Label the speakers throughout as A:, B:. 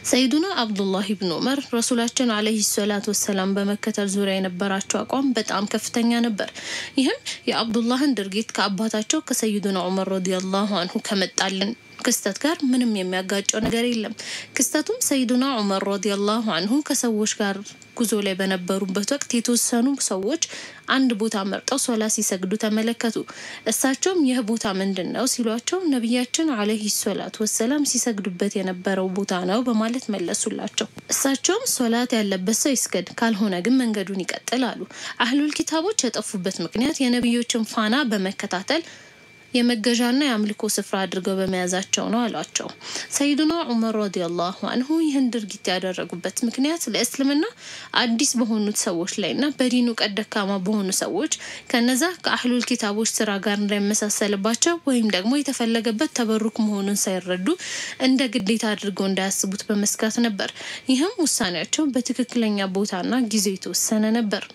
A: ሰይዱና አብዱላህ ብን ዑመር ረሱላችን አለይሂ ሰላት ወሰላም በመከተል ዙሪያ የነበራቸው አቋም በጣም ከፍተኛ ነበር። ይህም የአብዱላህን ድርጊት ከአባታቸው ከሰይዱና ዑመር ረዲየላሁ አንሁ ከመጣልን ክስተት ጋር ምንም የሚያጋጨው ነገር የለም። ክስተቱም ሰይዱና ዑመር ረዲየላሁ አንሁ ከሰዎች ጋር ጉዞ ላይ በነበሩበት ወቅት የተወሰኑ ሰዎች አንድ ቦታ መርጠው ሶላ ሲሰግዱ ተመለከቱ። እሳቸውም ይህ ቦታ ምንድን ነው ሲሏቸው ነቢያችን አለይሂ ሰላት ወሰላም ሲሰግዱበት የነበረው ቦታ ነው በማለት መለሱላቸው። እሳቸውም ሶላት ያለበት ሰው ይስገድ፣ ካልሆነ ግን መንገዱን ይቀጥል አሉ። አህሉል ኪታቦች የጠፉበት ምክንያት የነቢዮችን ፋና በመከታተል የመገዣና የአምልኮ ስፍራ አድርገው በመያዛቸው ነው አሏቸው። ሰይዱና ዑመር ረዲየላሁ አንሁ ይህን ድርጊት ያደረጉበት ምክንያት ለእስልምና አዲስ በሆኑት ሰዎች ላይና በዲኑ ቀድ ደካማ በሆኑ ሰዎች ከነዛ ከአህሉል ኪታቦች ስራ ጋር እንዳይመሳሰልባቸው ወይም ደግሞ የተፈለገበት ተበሩክ መሆኑን ሳይረዱ እንደ ግዴታ አድርገው እንዳያስቡት በመስጋት ነበር። ይህም ውሳኔያቸው በትክክለኛ ቦታና ጊዜ የተወሰነ ነበር።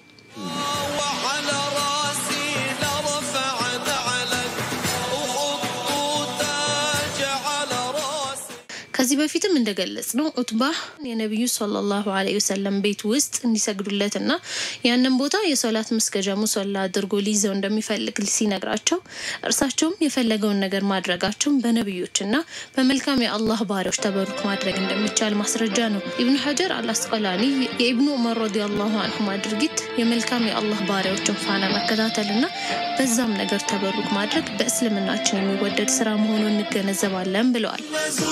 A: ከዚህ በፊትም እንደገለጽ ነው ኡትባ የነቢዩ ሰለላሁ ዐለይሂ ወሰለም ቤት ውስጥ እንዲሰግዱለትና ያንን ቦታ የሶላት መስገጃ ሙሶላ አድርጎ ሊይዘው እንደሚፈልግ ሲነግራቸው እርሳቸውም የፈለገውን ነገር ማድረጋቸውን በነቢዮችና በመልካም የአላህ ባሪያዎች ተበሩክ ማድረግ እንደሚቻል ማስረጃ ነው። ኢብኑ ሐጀር አልአስቀላኒ የኢብኑ ዑመር ረዲየላሁ አንሁማ ድርጊት የመልካም የአላህ ባሪያዎችን ፋና መከታተልና በዛም ነገር ተበሩክ ማድረግ በእስልምናችን የሚወደድ ስራ መሆኑን እንገነዘባለን ብለዋል።